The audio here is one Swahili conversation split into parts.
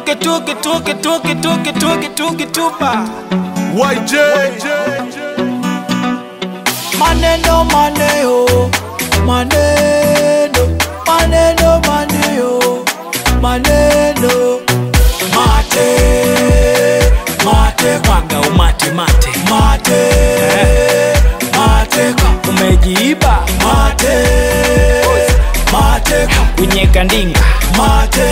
tuki tuki tuki tuki tuki tuki tuki tupa YJ maneno maneo maneno maneno maneo maneno mate mate kwaga umate mate mate mate kwa umejiiba mate mate kwa kunyeka ndinga mate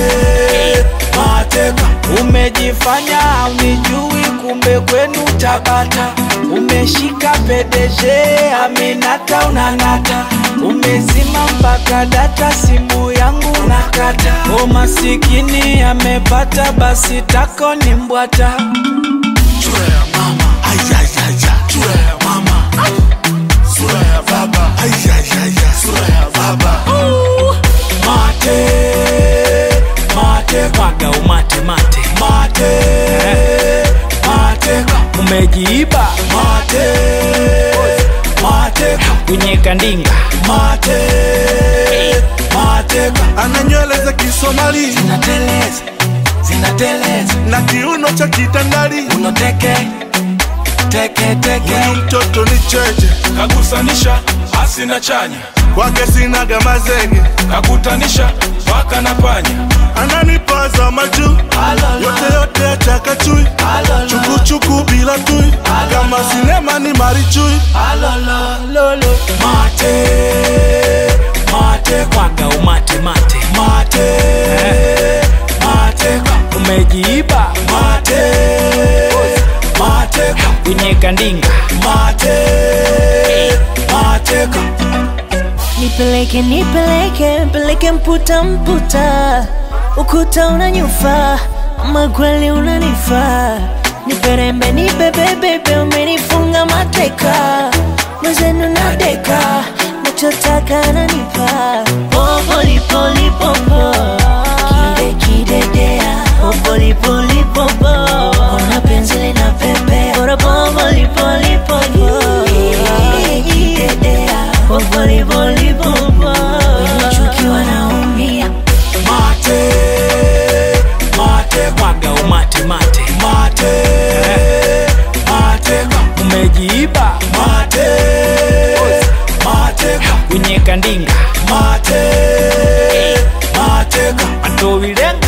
mate kwa umejifanya unijui kumbe kwenu tabata umeshika pedeje aminata unang'ata umezima mpaka data simu yangu nakata o masikini amepata basi tako ni mbwata Sura ya mama Ayayaya Sura ya mama Sura ya baba Ayayaya Sura ya baba mate mate kwaga umate mate mate mate kwa umejiiba mate mate kwa kunyeka ndinga mate mate kwa Ana nywele za Kisomali zinateleza zinateleza na kiuno cha kitandali unoteke teke teke Huyu mtoto ni cheche kagusanisha asina chanya kwake sinaga mazenge kakutanisha paka na panya ananipaza majuu Alala. yote yote achakachui Alala. chukuchuku bila tui kama sinema ni marichui alolololo mate mate kwaga umate mate mate mate kwa umejiiba mate mate kwa kunyeka ndinga mate mate kwa Nipeleke, nipeleke, mpeleke mputa mputa, ukuta unanyufa, ama kweli unanifaa. Niperembe, nibebebebe, umenifunga mateka, mwezenu na deka, nachotaka nanipa. Popolipolipopo, kide kidedea, popolipolipopo, ona penzi lina pepe, bora popolipolipopo, kidedea, popolipolipopo, wenye chuki wanaumia. mate mate kwaga umate mate mate mate kwa umejiiba mate mate kwa kunyeka ndinga mate mate kwa atowilenga